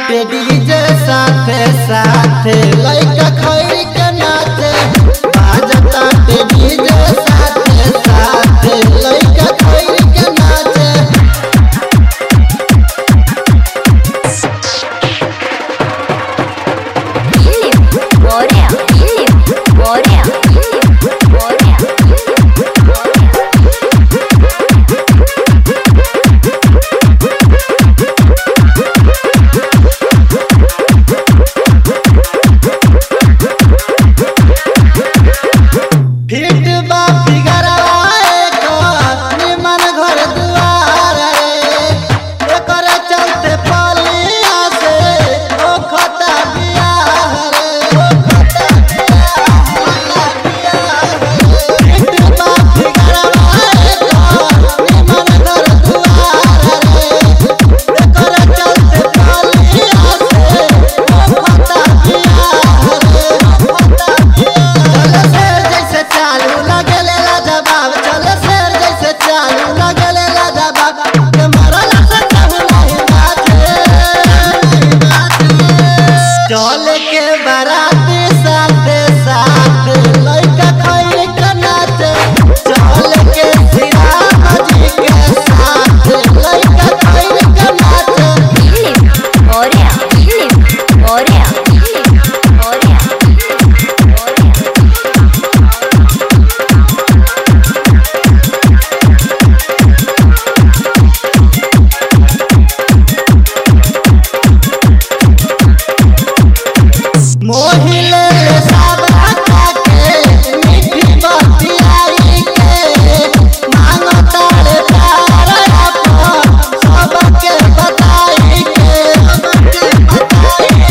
बाटे डीजे साथे साथे लइका खैर के नाचे बाजता ते डीजे साथे साथे लइका खैर के नाचे Filip, Korea, Filip, Korea, Filip, Korea, Filip, Korea. Fit बा फिगरवा एकर निमन घर दुआर रे एकर चलते पलिया से ओ खता बियाह रे ओ खता बियाह फिट बा फिगरवा एकर निमन घर दुआर रे एकर चलते पलिया से ओ खता बियाह रे ओ खता चल शेर जैसे चालू लगेले लाजवाब चल शेर जैसे चालू लगेले लाजवाब के मरला से कहू नहीं बाते चल के बाराती साथे साथ लइका खैर के नाचे चल के श्रीराम जी के साथ लइका खैर के नाचे Filip, Korea, Filip, Korea, Filip, Korea, Filip, Korea. Mohile ले साबा के मीठी बतियाई के मांगो तारे प्यार अपन सबके बताई के सबके बताई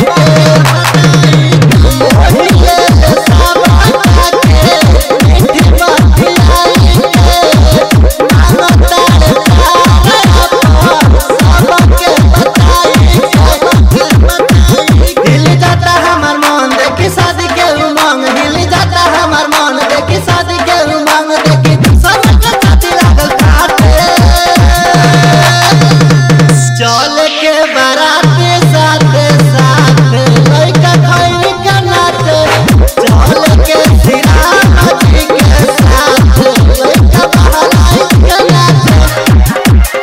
के मोहिले ले साबा के मीठी बतियाई के मांगो तारे प्यार अपन सबके बताई के सबके बताई हिल जाता हमार मन देखी शादी के उमंग हिल जाता हमार मन देखी शादी के उमंग देखी सब के छाती लागल काटे चल के बाराती साथे साथे लइका खैर के नाचे चल के श्रीराम जी के साथ लइका बहलाई के नाचे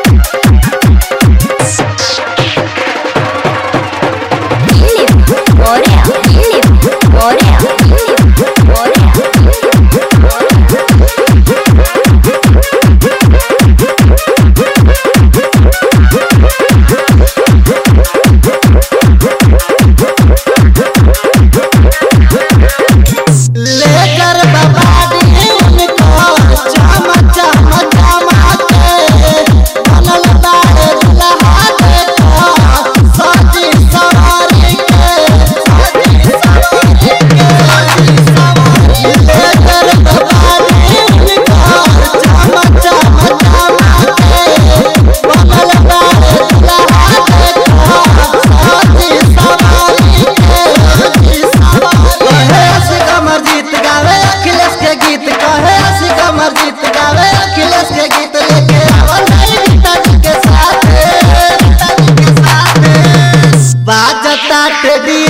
Filip, Korea, Filip, Korea, Filip, Korea, Filip, Korea. लेकर बबाड़ी उनको चम चम चमाके बनल बाड़े दुल्हा देखो सजी सवारी के सजी सवारी के सजी सवारी लेकर बबाड़ी उनको चम चम चमाके बनल बाड़े दुल्हा देखो सजी सवारी के सजी सवारी कहे असिक अमरजीत गावे अखिलेश के गीत कहे असिक अमरजीत गावे अखिलेश के गीत लेके आवल नहीं पिताजी के साथ पिताजी के साथ बाजता टेडी